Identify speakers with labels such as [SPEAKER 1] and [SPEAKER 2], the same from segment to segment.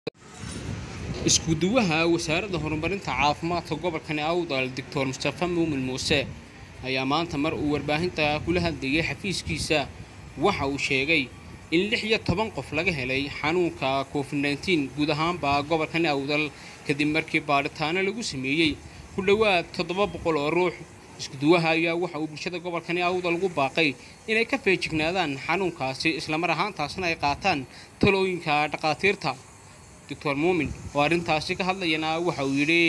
[SPEAKER 1] isku-duwaha wasaaradda horumarinta caafimaadka gobolkani awdal doctor mustafa muumin muuse ayaa maanta mar uu warbaahinta kula hadlayay xafiiskiisa waxa uu sheegay in lix iyo toban qof laga helay xanuunka covid nteen guud ahaanba gobolkani awdal kadib markii baadhitaano lagu sameeyey ku dhowaad toddoba boqol oo ruux isku-duwaha ayaa waxa uu bulshada gobolkani awdal ugu baaqay inay ka feejignaadaan xanuunkaasi islamar ahaantaasna ay qaataan talooyinka dhakhaatiirta doctor muumin oo arrintaasi ka hadlayana waxa uu yidhi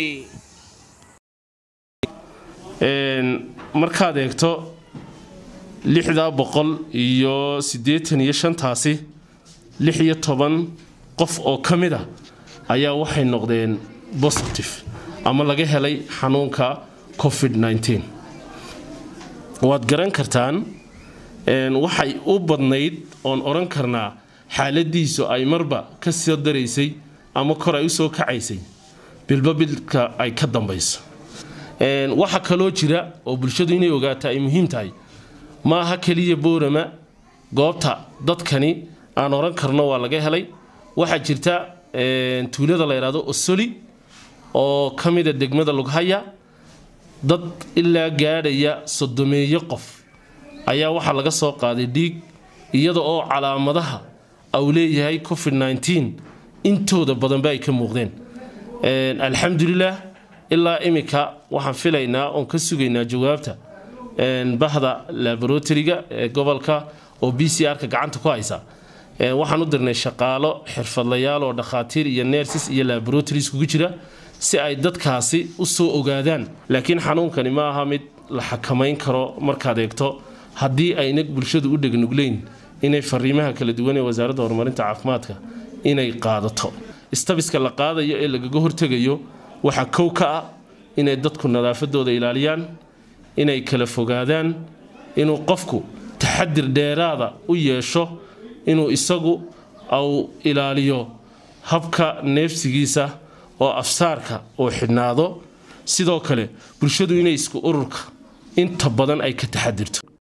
[SPEAKER 2] markaad eegto lixdaa boqol iyo siddeetan iyo shantaasi lix iyo toban qof oo ka mid a ayaa waxay noqdeen positive ama laga helay xanuunka covid nteen waad garan kartaan waxay u badnayd oon odhan karnaa xaaladiisu ay marba ka soo daraysay ama kor ay usoo kacaysay bilba bilka ay ka dambayso waxa kaloo jira oo bulshadu inay ogaata ay muhiim tahay ma aha keliya boorama goobta dadkani aan odhan karno waa laga helay waxaa jirta tuulada la yidhaahdo osoli oo ka mida degmada lughaya dad ilaa gaadhaya sodomeeyo qof ayaa waxaa laga soo qaaday dhiig iyada oo calaamadaha au leeyahay covid nteen intooda badanba ay ka muuqdeen alxamdulilah ilaa iminka waxaan filaynaa oon ka sugaynaa jawaabta bahda laboratoryga ee gobolka oo b c r-ka gacanta ku haysa waxaan u dirnay shaqaalo xirfadlayaal oo dhakhaatiir iyo nerses iyo laboratories kugu jira si ay dadkaasi u soo ogaadaan laakiin xanuunkani ma aha mid la xakamayn karo markaad eegto haddii ayna bulshadu u dhegnugleyn inay fariimaha kala duwan ee wasaaradda horumarinta caafimaadka inay qaadato istabiska la qaadayo ee lagaga hortegayo waxaa kow ka ah inay dadku nadaafadooda ilaaliyaan inay kala fogaadaan inuu qofku taxadir dheeraada u yeesho inuu isagu au ilaaliyo habka neefsigiisa oo afsaarka uu xidhnaado sidoo kale bulshadu inay isku ururka inta badan ay ka taxadirto